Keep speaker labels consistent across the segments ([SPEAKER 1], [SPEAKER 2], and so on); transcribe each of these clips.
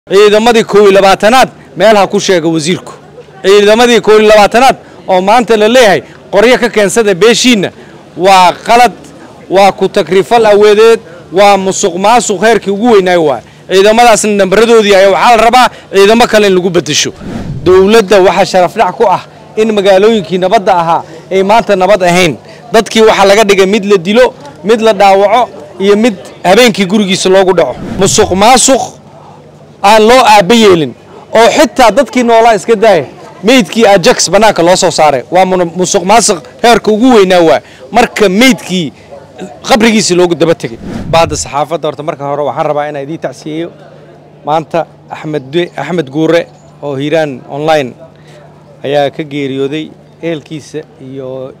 [SPEAKER 1] ciidamadii kow iyo labaatanaad meel ha ku sheega wasiirku ciidamadii kow iyo labaatanaad oo maanta la leeyahay qoryo ka keensada beeshiinna waa qalad waa ku takrifal aweedeed waa musuq maasuq heerkii ugu weynaayo waay ciidamadaasna nambaradoodii ayaa waxaa la rabaa ciidamo kale in lagu bedesho dowladda waxaa sharafdhac ku ah in magaalooyinkii nabadda ahaa ay maanta nabad ahayn dadkii waxaa laga dhigay mid la dilo mid la dhaawaco iyo mid habeenkii gurigiisa loogu dhaco musuq maasuq aan loo aaba yeelin oo xitaa dadkii noolaa iska daaya meydkii ajax bannaanka loo soo saaray waa musuq maasuq heerka ugu weynaa waa marka meydkii qabrigiisii loogu daba tegay baadda saxaafadda horta marka hore waxaan rabaa inaan idiin tacsiyeeyo maanta axmed axmed guure oo hiiraan online ayaa ka geeriyooday ehelkiisa iyo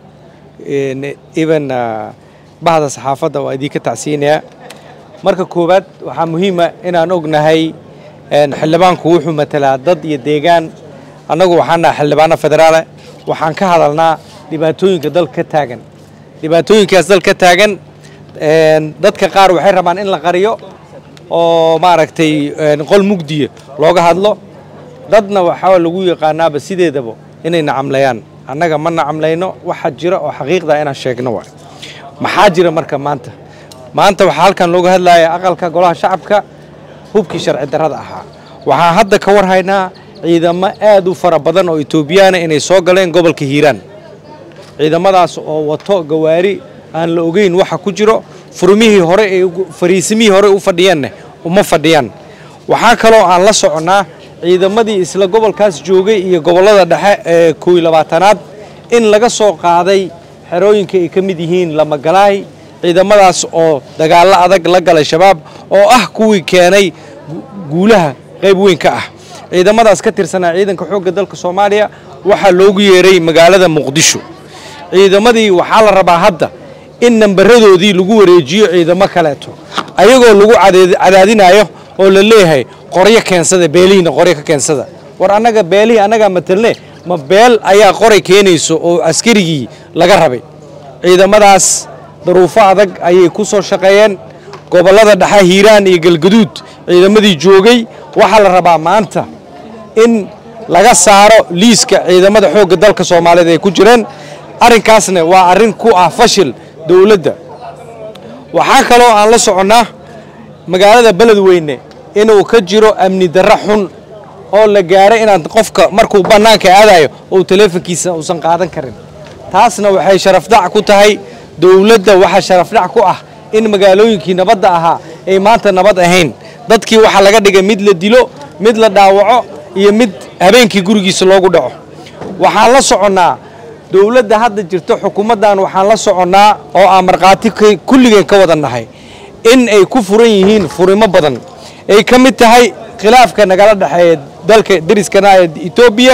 [SPEAKER 1] even bahda saxaafadda waa idiinka tacsiyinayaa marka koowaad waxaa muhiima inaan ognahay xildhibaanku wuxuu matalaa dad iyo deegaan annagu waxaan nahay xildhibaano federaale waxaan ka hadalnaa dhibaatooyinka dalka ka taagan dhibaatooyinkaas dalka ka taagan dadka qaar waxay rabaan in la qariyo oo maaragtay qol mugdiya looga hadlo dadna waxaa lagu yaqaanaaba sideedaba inay nacamlayaan annaga ma nacamlayno waxa jira oo xaqiiqda inaan sheegno waay maxaa jira marka maanta maanta waxaa halkan looga hadlaya aqalka golaha shacabka hubkii sharci darrada ahaa waxaan hadda ka war haynaa ciidamo aad u fara badan oo etoobiyaana inay soo galeen gobolka hiiraan ciidamadaas oo wato gawaari aan la ogeyn waxa ku jiro furmihii hore ee fariisimihii hore u fadhiyeenna uma fadhiyaan waxaa kaloo aan la soconnaa ciidamadii isla gobolkaas joogay iyo gobollada dhexe ee kow iyo labaatanaad in laga soo qaaday xerooyinka ay ka mid yihiin lamagalaay ciidamadaas oo dagaallo adag la galay shabaab oo ah kuwii keenay guulaha qayb weyn ka ah ciidamadaas ka tirsanaa ciidanka xoogga dalka soomaaliya waxaa loogu yeeray magaalada muqdisho ciidamadii waxaa la rabaa hadda in nambaradoodii lagu wareejiyo ciidamo kaleeto ayagoo lagu cadaadinayo oo la leeyahay qoryo keensada beelihiina qoryo ka keensada war annaga beelihii annagaa matalne ma beel ayaa qoray keenayso oo askarigii laga rabay ciidamadaas daruufo adag ayay ku soo shaqeeyeen gobollada dhexe hiiraan iyo galgaduud ciidamadii joogay waxaa la rabaa maanta in laga saaro liiska ciidamada xoogga dalka soomaaliyeed ay ku jireen arrinkaasna waa arrin ku ah fashil dowladda waxaa kaloo aan la soconnaa magaalada beledweyne inuu ka jiro amni darro xun oo la gaaro inaan qofka markuu bannaanka aadayo uu taleefonkiisa uusan qaadan karin taasna waxay sharafdac ku tahay dowladda waxaa sharafdhac ku ah in magaalooyinkii nabadda ahaa ay maanta nabad ahayn dadkii waxaa laga dhigay mid la dilo mid la dhaawaco iyo mid habeenkii gurigiisa loogu dhaco waxaan la soconnaa dowladda hadda jirto xukuumaddan waxaan la soconnaa oo aan markhaati kulligeen ka wada nahay in ay ku furan yihiin furimo badan ay ka mid tahay khilaafka nagala dhexeeya dalka dariskana ee etoobiya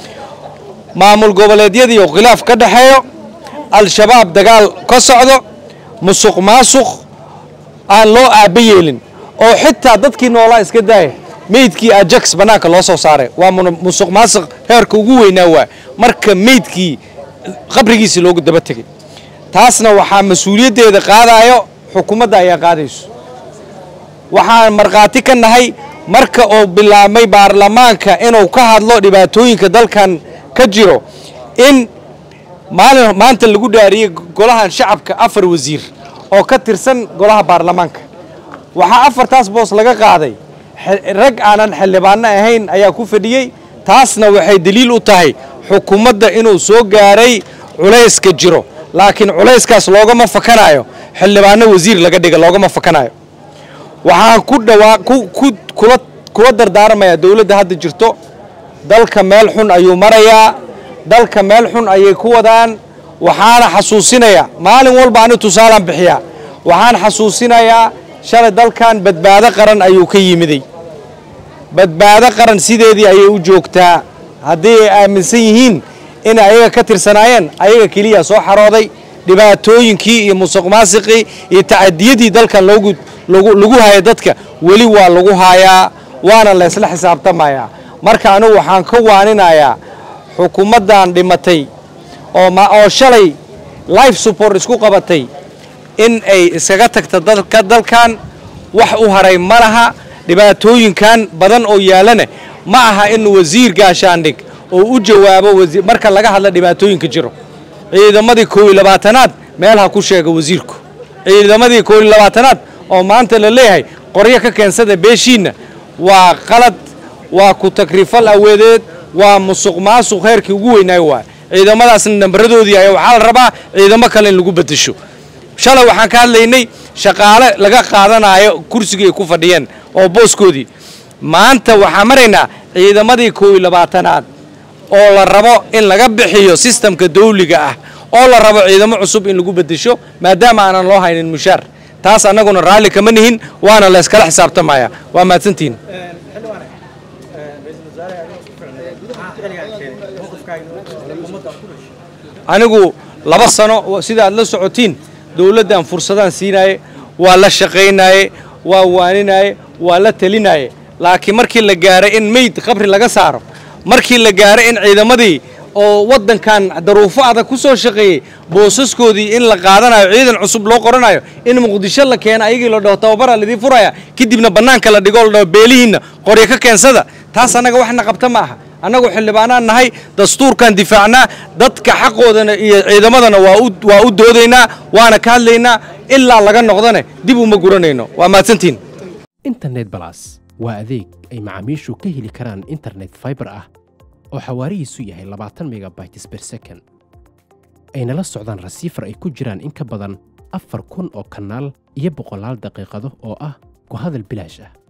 [SPEAKER 1] maamul goboleedyadii oo khilaaf ka dhexeeyo al-shabaab dagaal ka socdo musuq maasuq aan loo aaba yeelin oo xitaa dadkii noolaa iska daaya meydkii ajax bannaanka loo soo saaray waa musuq maasuq heerka ugu weynaa waa marka meydkii qabrigiisii loogu daba tegay taasna waxaa mas-uuliyaddeeda qaadayo xukuumadda ayaa qaadayso waxaan markhaati ka nahay marka uu bilaabmay baarlamaanka inuu ka hadlo dhibaatooyinka dalkan ka jiro in maalin maanta lagu dhaariyey golahan shacabka afar wasiir oo ka tirsan golaha baarlamaanka waxaa afartaas boos laga qaaday rag aanan xildhibaano ahayn ayaa ku fadhiyey taasna waxay daliil u tahay xukuumadda inuu soo gaaray culayska jiro laakiin culayskaas loogama fakanayo xildhibaano wasiir laga dhiga loogama fakanayo waxaan ku dhawaa kula kula dardaarmayaa dowladda hadda jirto dalka meel xun ayuu marayaa dalka meel xun ayay ku wadaan waxaana xasuusinayaa maalin walba ani tusaalaan bixiyaa waxaan xasuusinayaa shalay dalkan badbaado qaran ayuu ka yimiday badbaado qaran sideedii ayay u joogtaa haddii ay aaminsan yihiin inay ayaga ka tirsanaayeen ayaga keliya soo xarooday dhibaatooyinkii iyo musuq maasiqii iyo tacadiyadii dalkan loogu lagu haya dadka weli waa lagu haayaa waana laysla xisaabtamayaa marka anugu waxaan ka waaninayaa xukuumaddan dhimatay oo shalay life support isku qabatay in ay iskaga tagta dalkan wax u haray ma laha dhibaatooyinkan badan oo yaalana ma aha in wasiir gaashaandhig oo u jawaabo marka laga hadla dhibaatooyinka jiro ciidamadii koow iyo labaatanaad meel ha ku sheega wasiirku ciidamadii koow iyo labaatanaad oo maanta la leeyahay qoryo ka keensada beeshiinna waa qalad waa ku takrifal aweedeed waa musuq maasuq heerkii ugu weynaayo waay ciidamadaasna nambaradoodii ayaa waxaa la rabaa ciidamo kale in lagu bedesho shalay waxaan ka hadlaynay shaqaale laga qaadanayo kursigii ay ku fadhiyeen oo booskoodii maanta waxaan maraynaa ciidamadii koow iyo labaatanaad oo la rabo in laga bixiyo sistamka dawliga ah oo la rabo ciidamo cusub in lagu bedesho maadaama aanan loo haynin mushaar taas annaguna raalli kama nihin waana la yskala xisaabtamaya waa mahadsantihin anigu laba sano sida aad la socotiin dowladdan fursadaan siinaye waa la shaqaynaye waa waaninaye waa la telinaye laakiin markii la gaaray in meyd qabri laga saaro markii la gaaray in ciidamadii oo waddankan daruufo adag ku soo shaqeeyey boosaskoodii in la qaadanayo ciidan cusub loo qoranayo in muqdisho la keeno ayagii la dhaho tababaraa laidii furaya kadibna bannaanka la dhigo la dhaho beelihiinna qoryo ka keensada taas annaga waxna qabta ma aha annagu xildhibaanaan nahay dastuurkan difaacnaa dadka xaqoodana iyo ciidamadana waa u doodaynaa waana ka hadlaynaa ilaa laga noqdane dib uma guranayno waa mahadsantiin
[SPEAKER 2] internet balas waa adeeg ay macaamiishu ka heli karaan internet faibar ah oo xawaarihiisu yahay labaatan megabytes ber second ayna la socdaan rasiifar ay ku jiraan in ka badan afar kun oo kanaal iyo boqolaal daqiiqado oo ah ku hadal bilaash ah